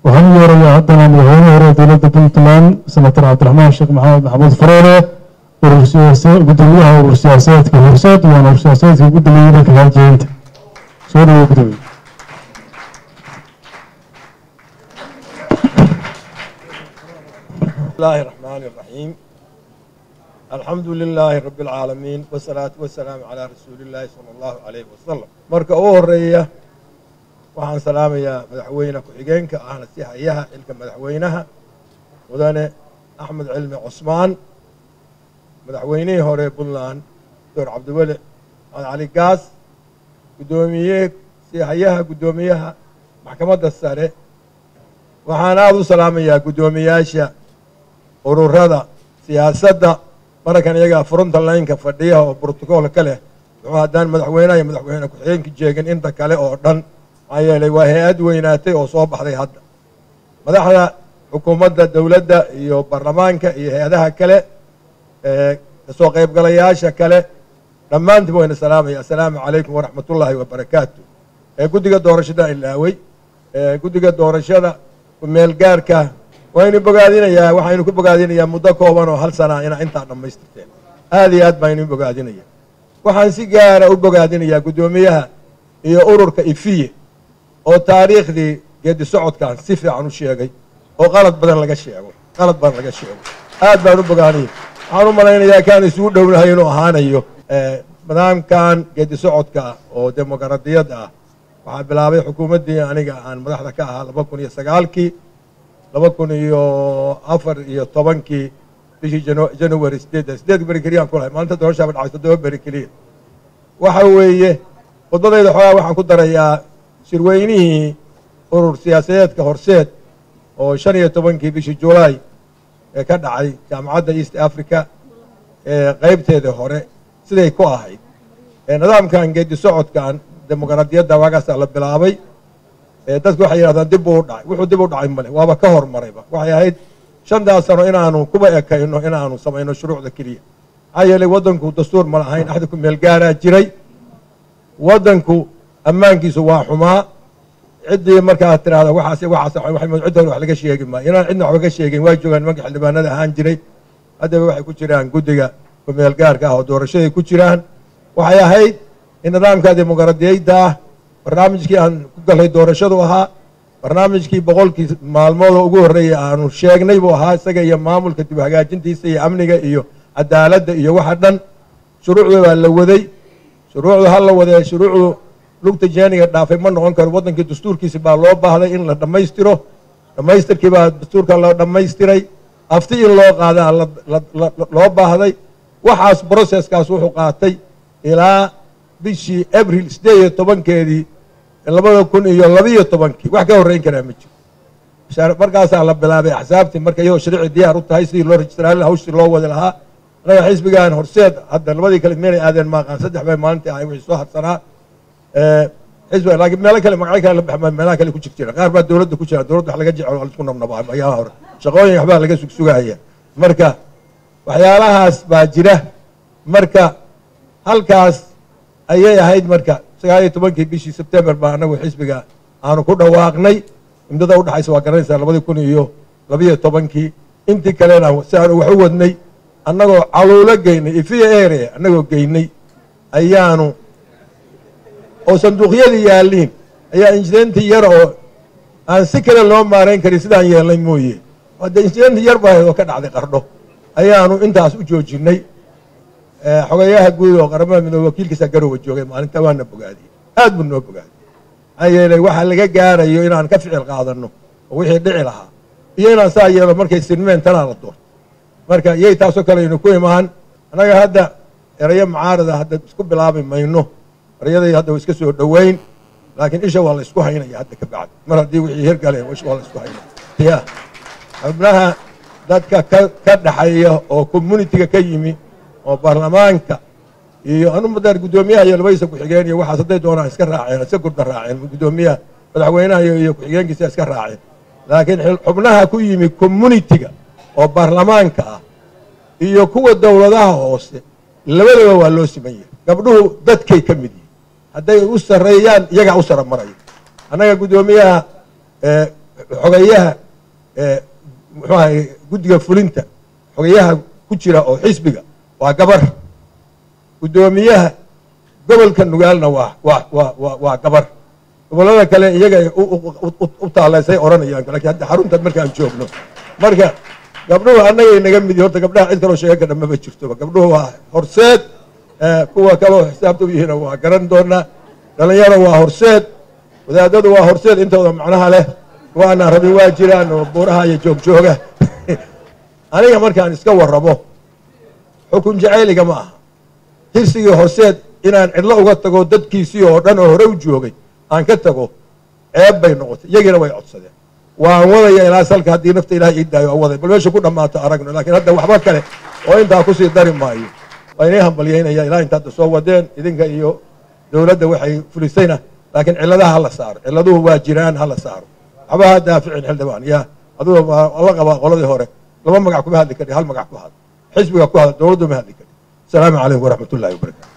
waxaan u yeerayaa haddana madaxweyne hore dowladda puntland senator cabdiraxmaan sheekh maxamed maxamuud faroole gudoomiyaha urur siyaasadeedka horseed waana urur siyaasadeedka ugu dambeeyey dhanka haajeynta soo dhawo gudoomiye بسم الله الرحمن الرحيم الحمد لله رب العالمين والصلاة والسلام على رسول الله صلى الله عليه وسلم marka ugu horeeya waxaan salaamayaa madaxweyne ku-xigeenka ahna si hayaha xilka madaxweynaha mudane axmed cilmi cusmaan madaxweynihii hore puntland doctor cabdiweli maxamed cali gaas guddoomiye si hayaha guddoomiyaha maxkamadda sare waxaan aada u salaamayaa guddoomiyaasha ururada siyaasadda mararkan iyagaa furunta laynka fadhiya oo brotocool ka leh muxuu haddaan madaxweynaha iyo madaxweyne ku-xigeenka jeegin inta kale oo dhan maxaa yeelay waa hay-ad weynaatay oo soo baxday hadda madaxda xukuumadda dowladda iyo baarlamaanka iyo hay-adaha kale kasoo qaybgalayaasha kale dhammaantiba wayna salaamaya assalaamu calaykum waraxmatullaahi wabarakaatu guddiga doorashada ilaawey guddiga doorashada kumeelgaarka waynu bogaadinayaa waxaynu ku bogaadinayaa muddo kooban oo hal sana inaa intaa dhammaystirteen aad iyo aad baynu bogaadinaya waxaan si gaara u bogaadinayaa guddoomiyaha iyo ururka ifiye oo taariikhdii geedi socodkan si fiican u sheegay oo qalad badan laga sheego qalad badan laga sheego aad baan u bogaanaya waxaan u malaynayaa kaan isugu dhownahay inuu ahaanayo nidaamkan geedi socodka oo demoqraadiyadda ah waxaa bilaabay xukuumaddii aniga aan madaxda ka ahaa laba kun iyo sagaalkii laba kun iyo afar iyo tobankii bishii january sideedda sideed beri keliyaan ku lahay maalinta doorashaaba dhacay toddoba beri keliya waxa weeye khudbadayda xoogaa waxaan ku darayaa shirweynihii urur siyaasadeedka horseed oo shan iyo tobankii bishii julaay ee ka dhacay jaamacadda east africa ee qaybteeda hore siday ku ahayd nidaamkan geedi socodkan demoqraadiyadda waagaasaa la bilaabay dadku waxay yidhahdaan dib buu u dhacay wuxuu dib u dhacay male waaba ka hormarayba waxay ahayd shantaas sano inaanu kuba ekayno inaanu samayno shuruucda keliya maxaa yeelay waddanku dastuur ma lahayn axdi ku meel gaaraa jiray waddanku ammaankiisu waa xumaa ciddii markaa tirahda waxaas waxaas cid hore wax laga sheegi maayo inaan cidna waxba ka sheegin waa joogaan nimanka xildhibaanada ahaan jiray haddaba waxay ku jiraan guddiga kumeel gaarka ah oo doorashaday ku jiraan waxay ahayd in nidaamka dimuqraadiyadda ah barnaamijkii aan ku galay doorashadu ahaa barnaamijkii boqolkii maalmood oo ugu horreeyay aanu sheegnay buu ahaa isaga iyo maamulka dib hagaajintiisa iyo amniga iyo cadaaladda iyo waxa dhan shuruucda waa la waday shuruucdu ha la wadee shuruucdu lugta jeeniga dhaafay ma noqon karo waddankii dastuurkiisi baa loo baahday in la dhammaystiro dhammaystirkii baa dastuurka la dhammaystiray afti in loo qaadaa loo baahday waxaas broseskaas wuxuu qaatay ilaa bishii abril sideed iyo tobankeedii labada kun iyo labiiyo tobankii wax ka horreyn karaa ma jiro markaasaa la bilaabay axsaabtii marka iyadoo sharci diyaar u tahay sidii loo rejistraalin hawshii loo wadi lahaa annaga xisbigan horseed hadda labadii kale meelay aadeen maaqaan saddex bay maalintii ahay wixii soo harsanaa xisbiga laakiin meelo kale magacyo kale la baxma meelaha kale ku jir jira qaar baa dowladda ku jira dowladda wax laga jecel waa laisku nabnabaa ayaha hore shaqooyin waxbaa laga sugsugahaya marka waxyaalahaas baa jira marka halkaas ayay ahayd marka sagaal iyo tobankii bishii sebtembar baa anagu xisbiga aanu ku dhawaaqnay imdada udhexaysa waa garanaysaa labadii kun iyo labiiyo tobankii intii kalena si aanu wax u wadnay annagoo caluulo geynay ifiya area annagoo geynay ayaanu oo sanduuqyadii yaaliin ayaa injidentii yar oo aan si kale loo maarayn karin sidaan yeelnay mooye de injidentii yar baa oo ka dhacday qardho ayaanu intaas u joojinay xogayaha guud oo qaramada midoobe wakiilkiisa garowa joogay maalinta waana bogaadiyey aad buu noo bogaadiyey maxaa yeelay waxaa laga gaarayo inaan ka ficil qaadanno oo wixii dhici lahaa iyo inaan saa yeelo markay sinmeen tanaa la doorto marka iyay taasoo kale aynu ku imaan annaga hadda erayo mucaarada hadda isku bilaabi mayno erayaday hadda wa iska soo dhoweyn laakiin isha waa la isku haynaya hadda ka bacdi mar haddii wixii hirgaleen isha waa la isku haynaya ya xubnaha dadka ka ka dhaxeeya oo communitiga ka yimi oo baarlamaanka iyo anumadaar guddoomiyaha iyo labadiisa ku-xigeen iyo waxaas hadday doonaan iska raaceen iska gurda raaceen guddoomiyaha madaxweynaha iyo ku-xigeenkiisa iska raaceen laakiin xubnaha ku yimi communitiga oo baarlamaanka ah iyo kuwa dowladaha hoose labadaba waa loo siman yahay gabdhuhu dadkay ka mid yihin hadday u sarreeyaan iyagaa u sara maraya annaga guddoomiyaha xogeyaha muxuu ahay guddiga fulinta xogeyaha ku jira oo xisbiga waa gabar guddoomiyaha gobolka nugaalna waa waa waa waa waa gabar gobollada kale iyaga u taalaysay odhanayaan lakin hadda xaruntan markaan joogno marka gabdhuhu annagay naga midi horta gabdhaha cid kaloo sheega kadha maba jirtoba gabdhuhu waa horseed kuwa kaloo xisaabta u yihiina waa garan doonaa dhalinyaro waa horseed wadaadadu waa horseed intooda macnaha leh waana rabin waa jiraan oo buuraha iyo joogjooga aniga markaan iska warramo xukun jacayliga ma aha hirsigii horseed inaan cidlo uga tago dadkiisii oo dhan oo hore u joogay aan ka tago ceeb bay noqotay iyagiina way codsadeen waan wadaya ilaa salka haddii nafta ilahay ii daayo aan waday bal meesha ku dhammaato aragno lakiin hadda waxba kale oo intaa kusii dari maayo waa inay hambalyaynaya ilaa inta hadda soo wadeen idinka iyo dowladda waxay fulisayna laakiin cilladaha hala saaro cilladuhu waa jiraan hala saaro waxba ha daaficin xildhibaan ya aduga la qabaa qoladii hore laba magac kuma hadli kari hal magac ku hadl xisbiga ku hadl dowladdu ma hadli kari asalaamu calaykum waraxmat ullahi wabarakatu